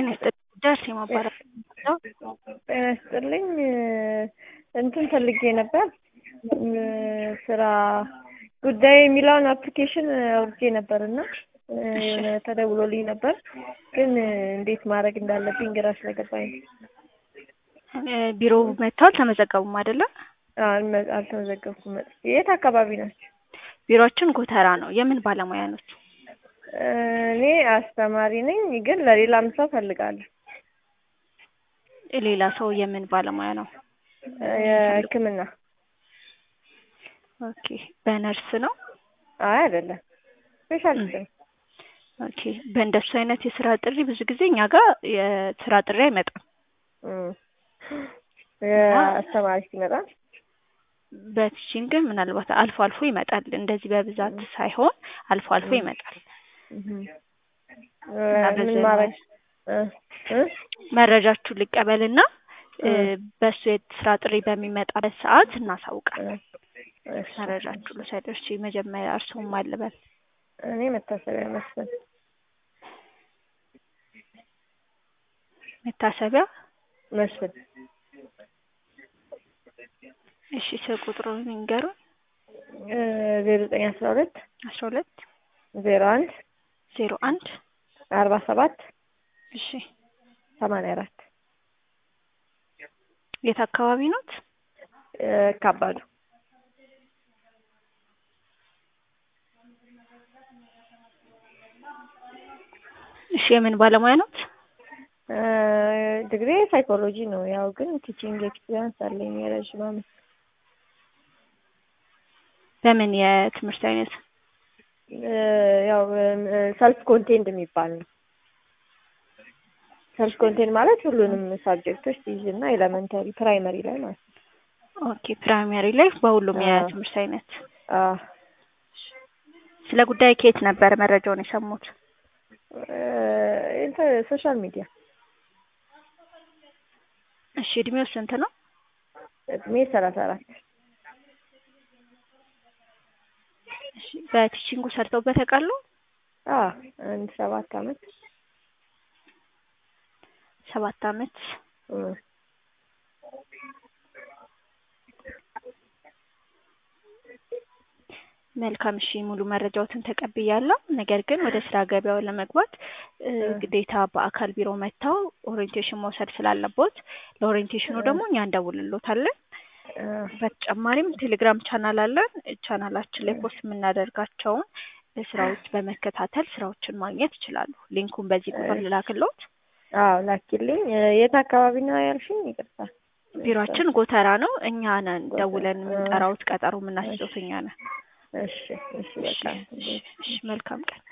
ጤና ይስጥልኝ ደርስ የማባረር ነው። ጤና ይስጥልኝ እንትን ፈልጌ ነበር ስራ ጉዳይ የሚለውን አፕሊኬሽን አውርጄ ነበር እና የሆነ ተደውሎልኝ ነበር ግን እንዴት ማድረግ እንዳለብኝ ግራ ስለገባኝ ነው። ቢሮ መጥተው አልተመዘገቡም አይደለም? አልመ- አልተመዘገብኩም። መጥቼ የት አካባቢ ናቸው? ቢሮችን ጎተራ ነው። የምን ባለሙያ ኖት? እኔ አስተማሪ ነኝ ግን ለሌላም ሰው ፈልጋለሁ። ሌላ ሰው የምን ባለሙያ ነው? የሕክምና ኦኬ በነርስ ነው? አይ አይደለም ስፔሻሊስት ነው። ኦኬ በእንደሱ አይነት የስራ ጥሪ ብዙ ጊዜ እኛ ጋር የስራ ጥሪ አይመጣም። እም። የአስተማሪ ሲመጣ በቲቺንግ ግን ምናልባት አልፎ አልፎ ይመጣል። እንደዚህ በብዛት ሳይሆን አልፎ አልፎ ይመጣል። እም። እና ምን በዚህ ማድረግ እ እ መረጃችሁን ልቀበልና እ በእሱ የስራ ጥሪ በሚመጣበት ሰዓት እናሳውቃለን። እሺ። መረጃችሁ ልውሰድ። እሺ መጀመሪያ እርስዎም ማን ልበል? እኔ መታሰቢያ መስፍን መታሰቢያ መስፍን እሺ ስልክ ቁጥሩን ይንገሩን። ዜሮ ዘጠኝ አስራ ሁለት አስራ ሁለት ዜሮ አንድ ዜሮ አንድ አርባ ሰባት እሺ ሰማንያ አራት የት አካባቢ ኖት? ካባዱ እሺ የምን ባለሙያ ኖት? ዲግሪ ሳይኮሎጂ ነው። ያው ግን ቲቺንግ ኤክስፒሪያንስ አለኝ የረዥም ዓመት በምን የትምህርት አይነት? ያው ሰልፍ ኮንቴንድ የሚባል ነው። ሰልፍ ኮንቴንድ ማለት ሁሉንም ሳብጀክቶች ትይዝና ኤሌመንተሪ ፕራይመሪ ላይ ማለት ነው። ኦኬ ፕራይመሪ ላይ በሁሉም አዎ። የትምህርት አይነት። አዎ። ስለ ጉዳይ ከየት ነበር መረጃውን የሰሙት? እንትን ሶሻል ሚዲያ እሺ እድሜው ስንት ነው? እድሜ ሰላሳ አራት እሺ በቲቺንጉ ሰርተውበት ያውቃሉ? አዎ አንድ ሰባት አመት ሰባት አመት እም። መልካም እሺ ሙሉ መረጃዎትን ተቀብያለሁ። ነገር ግን ወደ ስራ ገበያው ለመግባት እ ግዴታ በአካል ቢሮ መጥተው ኦሪየንቴሽን መውሰድ ስላለቦት ለኦሪየንቴሽኑ ደግሞ እኛ እንደውልሎታለን። እ በተጨማሪም ቴሌግራም ቻናል አለን። ቻናላችን ላይ ፖስት የምናደርጋቸውን ስራዎች በመከታተል ስራዎችን ማግኘት ይችላሉ። ሊንኩን በዚህ ቁጥር ልላክልዎት። አዎ ላኪልኝ። የት አካባቢ ነው ያልሽኝ? ይቅርታ። ቢሮአችን ጎተራ ነው። እኛ ነን ደውለን የምንጠራዎት፣ ቀጠሮ የምናስይዘዎት እኛ ነን። እሺ እሺ በቃ እሺ እሺ መልካም ቀን